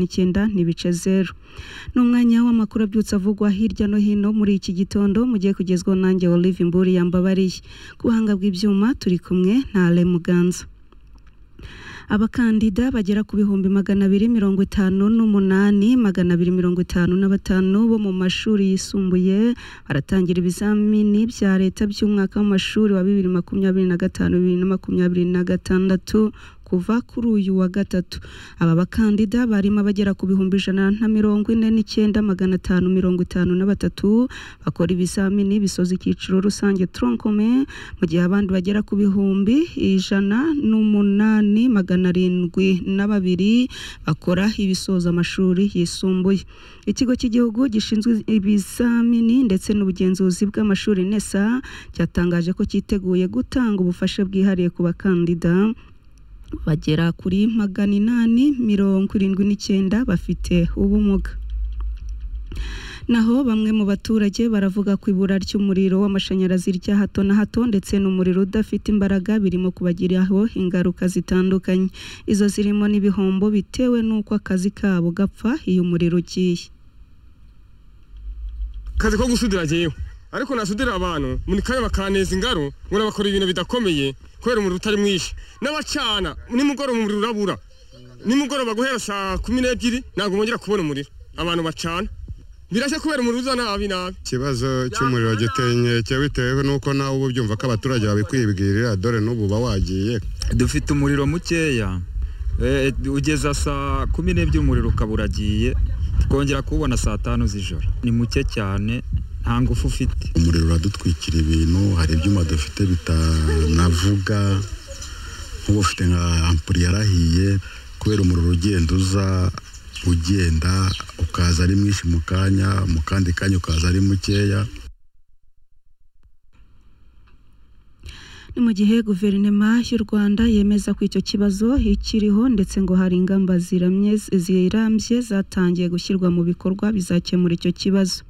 n'icyenda n'ibice zeru ni umwanya w'amakuru abyutse avugwa hirya no hino muri iki gitondo mugiye kugezwaho nanjye olive imburi yambabariye ku buhanga bw'ibyuma turi kumwe na ale muganza abakandida bagera ku bihumbi magana abiri mirongo itanu n'umunani magana abiri mirongo itanu na batanu bo mu mashuri yisumbuye baratangira ibizamini bya leta by'umwaka w'amashuri wa bibiri makumyabiri na gatanu bibiri na makumyabiri na gatandatu kuva kuri uyu wa gatatu aba bakandida barimo abagera ku bihumbi ijana na mirongo ine n'icyenda magana atanu mirongo itanu na batatu bakora ibizamini bisoza icyiciro rusange tronkome mu gihe abandi bagera ku bihumbi ijana n'umunani magana arindwi na babiri bakora ibisoza amashuri yisumbuye ikigo cy'igihugu gishinzwe ibizamini ndetse n'ubugenzuzi bw'amashuri nesa cyatangaje ko cyiteguye gutanga ubufasha bwihariye ku bakandida bagera kuri magana inani mirongo irindwi n'icyenda bafite ubumuga naho bamwe mu baturage baravuga ko ibura ry'umuriro w'amashanyarazi rya hato na hato ndetse n'umuriro udafite imbaraga birimo kubagiraho ingaruka zitandukanye izo zirimo n'ibihombo bitewe n'uko akazi kabo gapfa iyo umuriro ugiye akazi ko gusudira agewe ariko nasudira abantu muri kanya bakaneza ingaro ngo bakora ibintu bidakomeye kubera umuriro utari mwinshi n'abacana nimugoroba umuriro urabura nimugoroba guhera saa kumi n'ebyiri ntabwo bongera kubona umuriro abantu bacana birashya kubera umuriro uza nabi nabi ikibazo cy'umuriro giteye inkeke bitewe n'uko nawe uba ubyumva ko abaturage babikwibwirira dore n'ubu uba wagiye dufite umuriro mukeya ugeza saa kumi n'ebyiri umuriro ukaba uragiye twongera kuwubona saa tanu z'ijoro ni muke cyane nta ngufu ufite umuriro uradutwikira ibintu hari ibyuma dufite bitanavuga nk'ubu ufite nka ampuri yarahiye kubera umuriro ugenda uza ugenda ukaza ari mwinshi mu kanya mu kandi kanya ukaza ari mukeya ni mu gihe guverinoma y'u rwanda yemeza ko icyo kibazo ikiriho ndetse ngo hari ingamba zirambye zatangiye gushyirwa mu bikorwa bizakemura icyo kibazo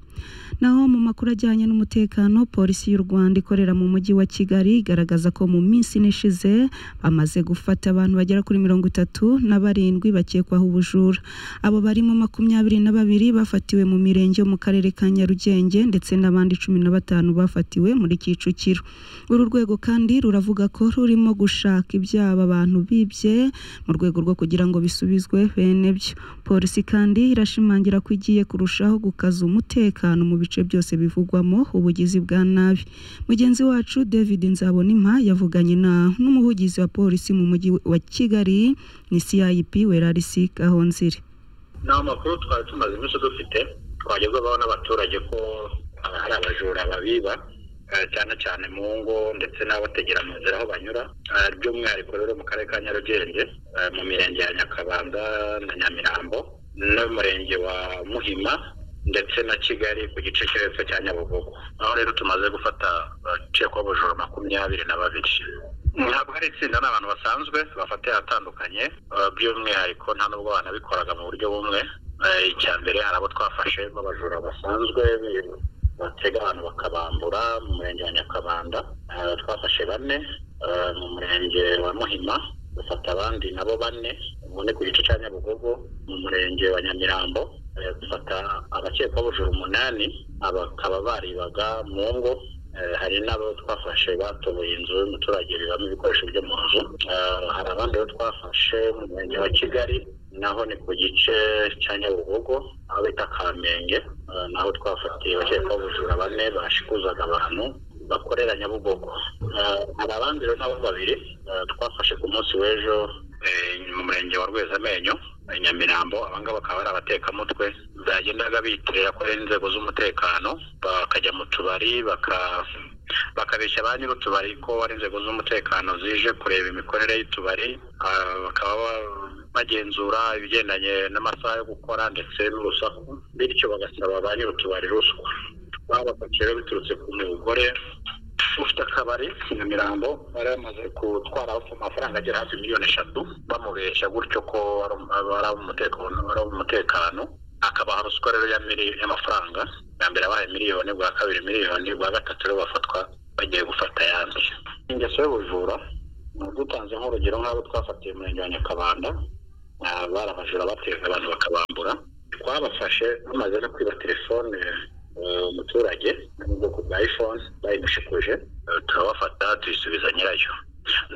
naho mu makuru ajyanye n'umutekano polisi y'u rwanda ikorera mu mujyi wa kigali igaragaza ko mu minsi nishize bamaze gufata abantu bagera kuri mirongo itatu na barindwi bakekwaho ubujura abo barimo makumyabiri na babiri bafatiwe mu mirenge yo mu karere ka nyarugenge ndetse n'abandi cumi na batanu bafatiwe muri kicukiro uru rwego kandi ruravuga ko rurimo gushaka ibyaba abantu bibye mu rwego rwo kugira ngo bisubizwe bene byo polisi kandi irashimangira ko igiye kurushaho gukaza umutekano mu bice byose bivugwamo ubugizi bwa nabi mugenzi wacu david nzabonimpa yavuganye na n'umuvugizi wa polisi mu mujyi wa kigali ni cip werarisi gahonzire ni amakuru twari tumaze iminsi dufite twagezwaho n'abaturage ko hari abajura babiba cyane cyane mu ngo ndetse n'abategera mu nzira aho banyura by'umwihariko rero mu karere ka nyarugenge mu mirenge ya nyakabanza na nyamirambo n'umurenge wa muhima ndetse na kigali ku gice cyo hepfo cya nyabugogo aho rero tumaze gufata abacikwaho ubujura makumyabiri na babiri ntabwo ari itsinda ni abantu basanzwe bafatiye ahatandukanye by'umwihariko nta nubwo banabikoraga mu buryo bumwe icya mbere hari abo twafashe b'abajura basanzwe batega abantu bakabambura mu murenge wa nyakabanda twafashe bane mu murenge wa muhima dufata abandi nabo bane ubu ni ku gice cya nyabugogo mu murenge wa nyamirambo dufata abakekwaho ubujura umunani bakaba baribaga mu ngo hari n'abo twafashe batoboye inzu y'umuturage bibamo ibikoresho byo mu nzu hari abandi bo twafashe mu murenge wa kigali naho ni ku gice cya nyabugogo aho bita kamenge naho twafatiye abakekwaho ubujura bane bashikuzaga abantu bakorera nyabugogo hari abandi rero nabo babiri twafashe ku munsi w'ejo mu murenge wa rwezamenyo nyamirambo abangaba bakaba ari abatekamutwe bagendaga bitirira ko ari inzego z'umutekano bakajya mu tubari bakabeshya ba nyir'utubari ko ari inzego z'umutekano zije kureba imikorere y'utubari bakaba bagenzura ibigendanye n'amasaha yo gukora ndetse n'urusaku bityo bagasaba ba nyir'utubari ruswa babafashe rero biturutse ku mugore ufite akabari nyamirambo bari bamaze gutwara amafaranga agera hafi miliyoni eshatu bamubeshya gutyo ko ari umutekano akabaha ruswa rero y'amafaranga bwa mbere abaye miliyoni bwa kabiri miliyoni bwa gatatu rero bafatwa bagiye gufata ayandi ingeso y'ubujura dutanze nk'urugero nk'abo twafatiye umurenge wa nyakabanda ah, bari abajura bateze abantu bakabambura twabafashe bamaze no kwiba telefone eh, umuturage yo mu bwoko bwa iphone bayimushikuje Eh, turabafata tuyisubiza nyirayo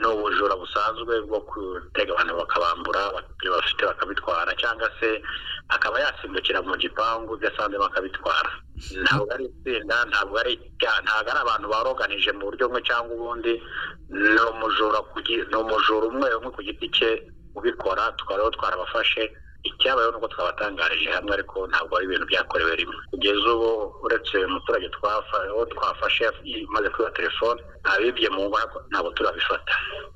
ni ubujura busanzwe bwo gutega abantu bakabambura ibyo bafite bakabitwara cyangwa se akaba yasimbukira mu gipangu ibyo asanzemo akabitwara ntabwo ari itsinda ntabwo ari ibyaha, ntabwo ari abantu baroganije mu buryo bumwe cyangwa ubundi ni umujura ku gi- ni umujura umwe umwe ku giti cye ubikora tukaba rero twarabafashe icyabayeho nuko twabatangarije hamwe ariko ntabwo ari ibintu byakorewe rimwe kugeza ubu uretse umuturage twafa- uwo twafashe maze kwiba telefone abibye mu ngo ntabwo- ntabwo turabifata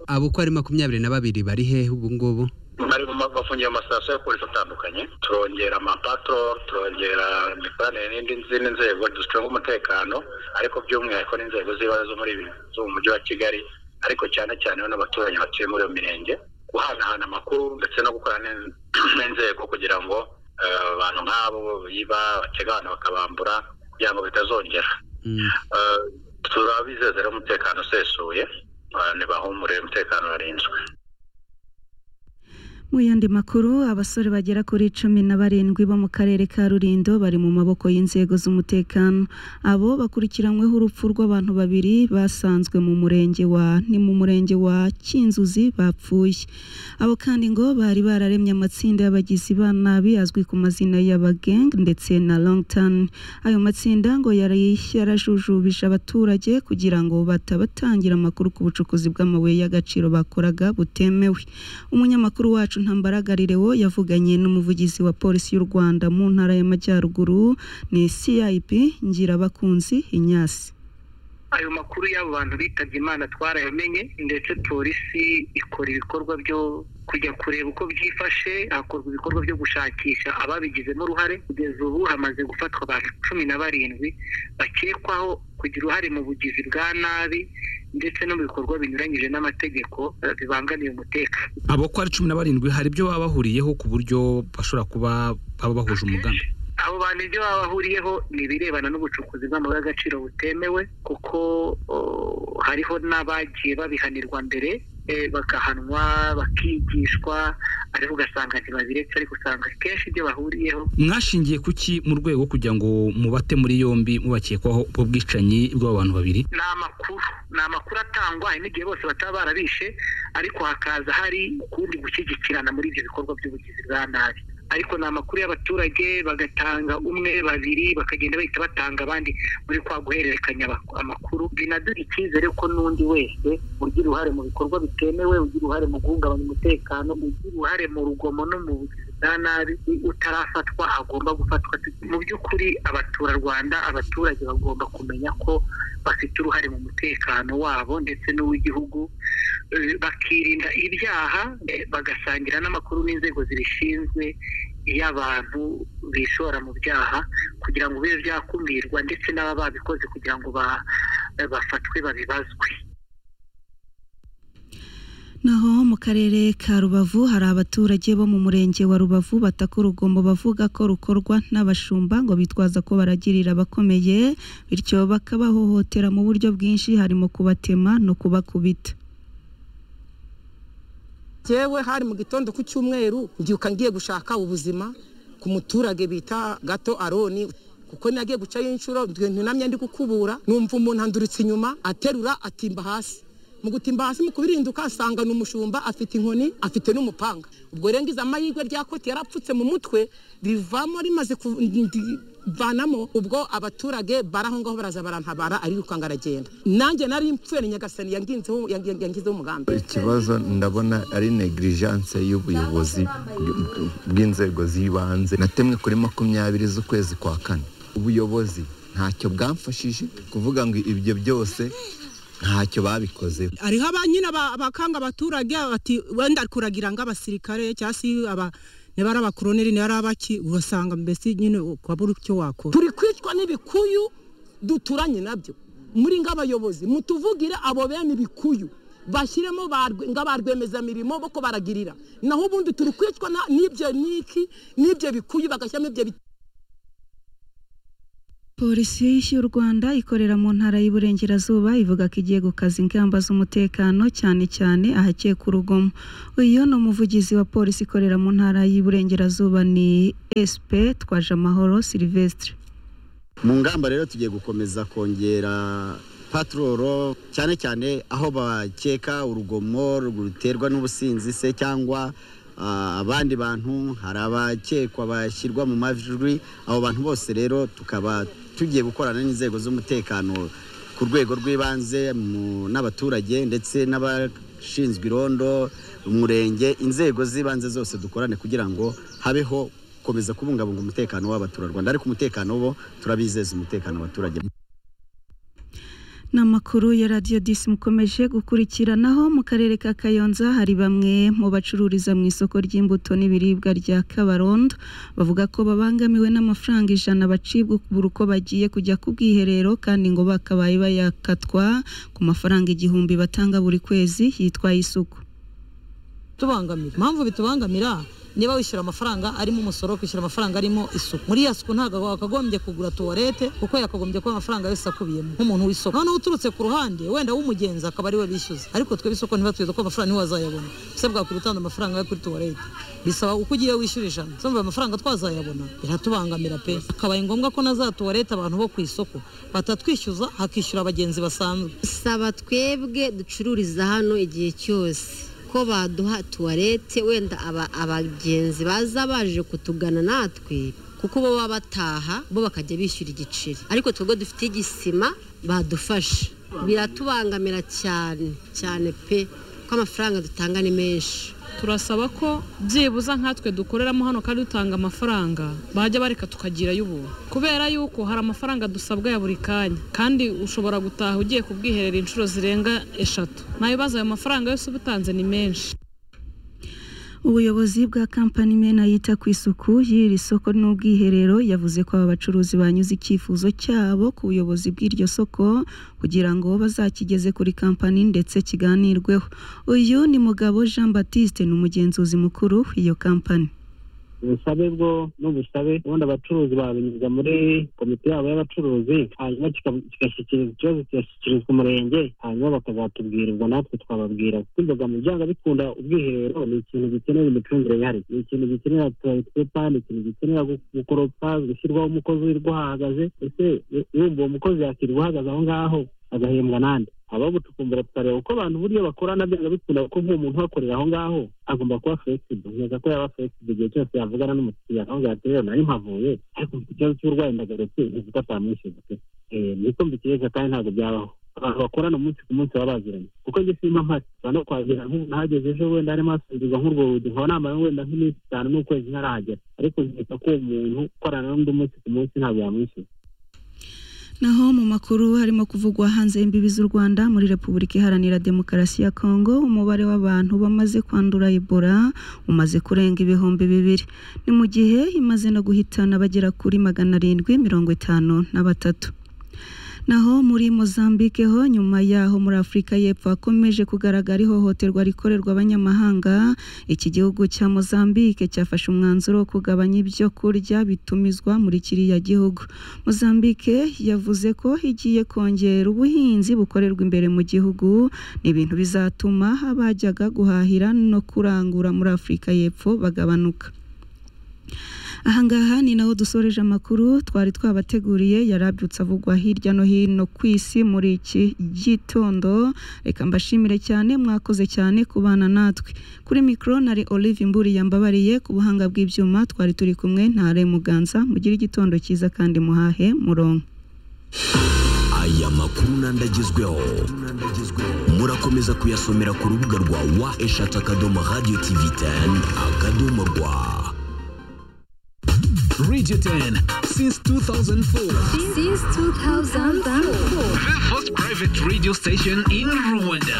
abo uko ari makumyabiri na babiri bari hehe ubu ngubu bari mu ma- bafungiye mu masitasiyo ya polisi atandukanye turongera amapatro turongera imikoranire n'indi zindi nzego ducunga umutekano ariko by'umwihariko n'inzego z'ibanze zo muri ibi- zo mu mujyi wa kigali ariko cyane cyane bo n'abaturage batuye muri iyo mirenge guhanahana amakuru ndetse no gukorana n'in- n'inzego kugira ngo eh, abantu nk'abo biba batega abantu bakabambura kugira ngo bitazongera Mm. Eh, turabizeza rero umutekano usesuye abantu bahumurire umutekano warinzwe Mu yandi makuru abasore bagera kuri cumi na barindwi bo mu karere ka Rulindo bari mu maboko y'inzego z'umutekano abo bakurikiranyweho urupfu rw'abantu babiri basanzwe mu murenge wa ni mu murenge wa Kinzuzi bapfuye abo kandi ngo bari bararemye amatsinda y'abagizi ba nabi azwi ku mazina y'abageng ndetse na longtan ayo matsinda ngo yari yarajujubije abaturage kugira ngo batabatangira amakuru ku bucukuzi bw'amabuye y'agaciro bakoraga butemewe umunyamakuru wacu ntambaragaririwo yavuganye n'umuvugizi wa polisi y'u rwanda mu ntara y'amajyaruguru ni cip ngirabakunzi inyasi ayo makuru y'abo bantu bitabye imana twarayamenye ndetse polisi ikora ibikorwa byo kujya kureba uko byifashe hakorwa ibikorwa byo gushakisha ababigizemo uruhare kugeza ubu hamaze gufatwa abantu cumi na barindwi bakekwaho kugira uruhare mu bugizi bwa nabi ndetse no mu bikorwa binyuranyije n'amategeko eh, bibangamiye umutekano abo ko ari cumi na barindwi hari ibyo baba bahuriyeho ku buryo bashobora kuba baba bahuje umugambi abo bantu ibyo baba bahuriyeho ni ibirebana n'ubucukuzi bw'amabuye y'agaciro butemewe kuko o, hariho n'abagiye babihanirwa mbere eh, bagahanwa bakigishwa ariko ugasanga ntibabiretse ariko usanga kenshi ibyo bahuriyeho mwashingiye ku ki mu rwego kugira ngo mubate muri yombi mubakekwaho ubwo bwicanyi bw'abo bantu babiri ni amakuru ni amakuru atangwa hari n'igihe bose bataba barabishe ariko hakaza hari ukundi gushyigikirana muri ibyo bikorwa by'ubugizi bwa nabi ariko ni amakuru y'abaturage bagatanga umwe babiri bakagenda bahita batanga abandi muri kwa guhererekanya abak- amakuru binaduha icyizere ko n'undi wese ugira uruhare mu bikorwa bitemewe ugira uruhare mu guhungabanya umutekano ugira uruhare mu rugomo no mu bugizi bwa nabi utarafatwa agomba gufatwa mu by'ukuri abaturarwanda abaturage bagomba kumenya ko bafite uruhare mu mutekano wabo ndetse n'uw'igihugu eh, bakirinda ibyaha eh, bagasangira n'amakuru n'inzego zibishinzwe iyo abantu bishora mu byaha kugira ngo bibe byakumirwa ndetse n'aba babikoze kugira ngo ba- eh, bafatwe babibazwe Naho mu karere ka Rubavu hari abaturage bo mu murenge wa Rubavu bataka urugomo bavuga ko rukorwa n'abashumba ngo bitwaza ko baragirira abakomeye bityo bakabahohotera mu buryo bwinshi harimo kubatema no kubakubita. Jyewe hari mu gitondo ku cyumweru mbyuka ngiye gushaka ubuzima ku muturage bita gato aroni kuko nagiye gucayo inshuro ntunamye ndi gukubura numva umuntu anduritse inyuma aterura atimba hasi mu gutimba hasi mu kubirinduka asanga ni umushumba afite inkoni afite n'umupanga ubwo rero ngize amahirwe rya koti yarapfutse mu mutwe rivamo rimaze ku- ndi- vanamo ubwo abaturage baraho ngaho baraza barantabara arirukanka aragenda nanjye nari mpfuye ni nyagasani yanginzeho yang- yangizeho umugambi ikibazo ndabona ari negligence y'ubuyobozi bw'inzego z'ibanze natemwe kuri makumyabiri z'ukwezi kwa kane ubuyobozi ntacyo bwamfashije kuvuga ngo ibyo byose ntacyo babikoze hariho abanyine abakanga abaturage bati wenda kuragira nk'abasirikare cyangwa se aba niba ari abakoroneri niba ari abaki urasanga mbese nyine ukabura icyo wakora turi kwicwa n'ibikuyu duturanye nabyo muri nk'abayobozi mutuvugire abo bene ibikuyu bashyiremo ba rwe- nk'abarwemezamirimo boko baragirira naho ubundi turi kwicwa na- n'ibyo niki n'ibyo bikuyu bagashyiramo ibyo biti polisi y'u rwanda ikorera mu ntara y'iburengerazuba ivuga ko igiye gukaza ingamba z'umutekano cyane cyane ahakekwa urugomo uyu ni umuvugizi wa polisi ikorera mu ntara y'iburengerazuba ni sp twaje amahoro silivesitire mu ngamba rero tugiye gukomeza kongera paturoro cyane cyane aho bakeka urugomo ruterwa n'ubusinzi se cyangwa ah, abandi bantu hari abakekwa bashyirwa mu majwi abo bantu bose rero tukaba tugiye gukorana n'inzego z'umutekano ku rwego rw'ibanze mu- n'abaturage ndetse n'abashinzwe irondo umurenge inzego z'ibanze zose dukorane kugira ngo habeho gukomeza kubungabunga umutekano w'abaturarwanda ariko umutekano bo turabizeza umutekano abaturage ni amakuru ya radiyo disi mukomeje gukurikiranaho mu karere ka kayonza hari bamwe mu bacururiza mu isoko ry'imbuto n'ibiribwa rya kabarondo bavuga ko babangamiwe n'amafaranga ijana bacibwa buri uko bagiye kujya ku bwiherero kandi ngo bakabaye bayakatwa ku mafaranga igihumbi batanga buri kwezi yitwa isuku tubangamira impamvu bitubangamira niba wishyura amafaranga arimo umusoro kwishyura amafaranga arimo isuku muri iyo suku ntabwo wakagombye kugura tuwarete kuko yakagombye kuba amafaranga yose akubiyemo nk'umuntu w'isoko noneho uturutse ku ruhande wenda w'umugenzi akaba ari we bishyuza ariko twebwe isoko ntibatuzi ko amafaranga niwe wazayabona mbese bwakwira utanga amafaranga yo kuri tuwarete bisaba uko ugiye wishyura ijana sumva ayo mafaranga twazayabona biratubangamira pe akabaye ngombwa ko na za tuwarete abantu bo ku isoko batatwishyuza hakishyura abagenzi basanzwe saba twebwe ducururiza hano igihe cyose ko baduha tuwarete wenda aba- abagenzi baza baje kutugana natwe kuko bo baba bataha bo bakajya bishyura igiceri ariko twebwe dufite igisima badufasha biratubangamira cyane cyane pe ko amafaranga dutanga ni menshi turasaba ko byibuze nkatwe dukoreramo hano kandi dutanga amafaranga bajya bareka tukagira ay'ubuntu kubera yuko hari amafaranga dusabwa ya buri kanya kandi ushobora gutaha ugiye ku bwiherero inshuro zirenga eshatu nayo baza ayo mafaranga yose uba utanze ni menshi ubuyobozi bwa kampani mena yita ku isuku y'iri soko n'ubwiherero yavuze ko aba bacuruzi banyuze icyifuzo cyabo ku buyobozi bw'iryo soko kugira ngo bazakigeze kuri kampani ndetse kiganirweho uyu ni mugabo jean batiste ni umugenzuzi mukuru w'iyo kampani ubusabe bwo n'ubusabe ubundi abacuruzi babinyuza muri komite yabo y'abacuruzi hanyuma kika- kigashyikirizwa ikibazo kigashyikirizwa umurenge hanyuma bakazatubwira ubwo natwe twababwira kuko inzoga mu byanga bikunda ubwiherero ni ikintu gikenera imicungire yihariye ni ikintu gikenera tuwaritwepa ni ikintu gikenera gu- gukoropa gushyirwaho umukozi wirirwa ahahagaze ese urumva uwo mukozi yakirirwa ahagaze aho ngaho agahembwa nande aba bucukumbura tukareba uko abantu buriya bakorana byanga bikunda kuko nk'uwo muntu uhakorera aho ngaho agomba kuba flexible nkeka ko yaba flexible igihe cyose yavugana n'umukiriya akambwira ati rero nari mpavuye ariko mfite ikibazo cy'uburwayi ndagarutse ntizi ko atamwishyuza pe Eh, niko mbikeka kandi ntabwo byabaho abantu bakorana umunsi ku munsi baba baziranye kuko njye simba mpari ushobora no kuhagera nk'ubu nahageze ejo wenda harimo hasubirwa nk'urwo rugi nkaba namara wenda nk'iminsi itanu n'ukwezi ntarahagera ariko nkeka ko uwo muntu ukorana n'undi munsi ku munsi ntabwo yamwishyuza naho mu makuru harimo kuvugwa hanze imbibi z'u rwanda muri repubulika iharanira demokarasi ya kongo umubare w'abantu bamaze kwandura ebola umaze kurenga ibihumbi bibiri ni mu gihe imaze no guhitana bagera kuri magana arindwi mirongo itanu na batatu naho muri Mozambique ho nyuma yaho muri Afurika y'Epfo hakomeje kugaragara ihohoterwa rikorerwa abanyamahanga iki gihugu cya Mozambique cyafashe umwanzuro wo kugabanya ibyo kurya bitumizwa muri kiriya gihugu Mozambique yavuze ko igiye kongera ubuhinzi bukorerwa imbere mu gihugu ni ibintu bizatuma abajyaga guhahira no kurangura muri Afurika y'Epfo bagabanuka ahangaha ni naho dusoreje amakuru twari twabateguriye yarabyutse avugwa hirya no hino ku isi muri iki gitondo reka mbashimire cyane mwakoze cyane kubana natwe kuri mikoro nari olive mburi yambabariye ku buhanga bw'ibyuma twari turi kumwe ntare muganza mugire igitondo cyiza kandi muhahe murongo aya makuru n'andi agezweho murakomeza kuyasomera ku rubuga rwa wa eshatu akadomo radiyo tivi teni akadomo rwa Radio 10 since 2004. Since 2004. The first private radio station in Rwanda.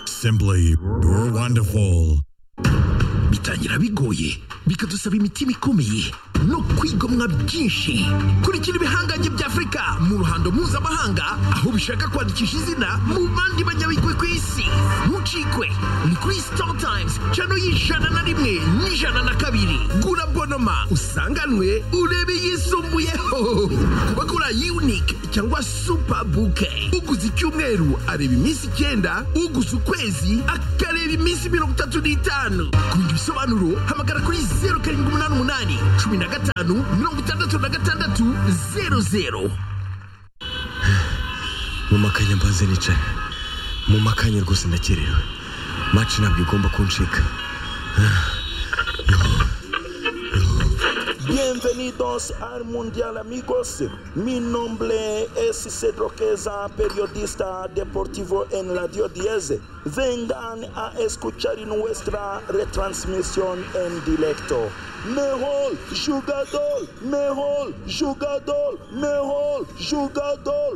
Simply wonderful. bitangira bigoye bikadusaba imitima ikomeye no kwigomwa byinshi kurikira ibihangange bya afurika mu ruhando mpuzamahanga aho bishaka kwandikisha izina mu bandi banyabigwi ku isi ntucikwe ni kuri sitari tayimuzi cano y'ijana na rimwe n'ijana na kabiri gura bonoma usanganwe urebe yisumbuyeho ku bagura yunike cyangwa supa buke uguze icyumweru areba iminsi icyenda uguze ukwezi akareba iminsi mirongo itatu n'itanu ku bindi bisobanuro hamagara kuri zeru karindwi umunani umunani cumi na gatanu mirongo itandatu na gatandatu zeru zeru mu makanya mbanze nicaye mu makanya rwose ndakerewe maci ntabwo igomba kuncika Bienvenidos al Mundial amigos. Mi nombre es Cedro Queza, periodista deportivo en Radio 10. Vengan a escuchar nuestra retransmisión en directo. Mejor jugador, mejor jugador, mejor jugador.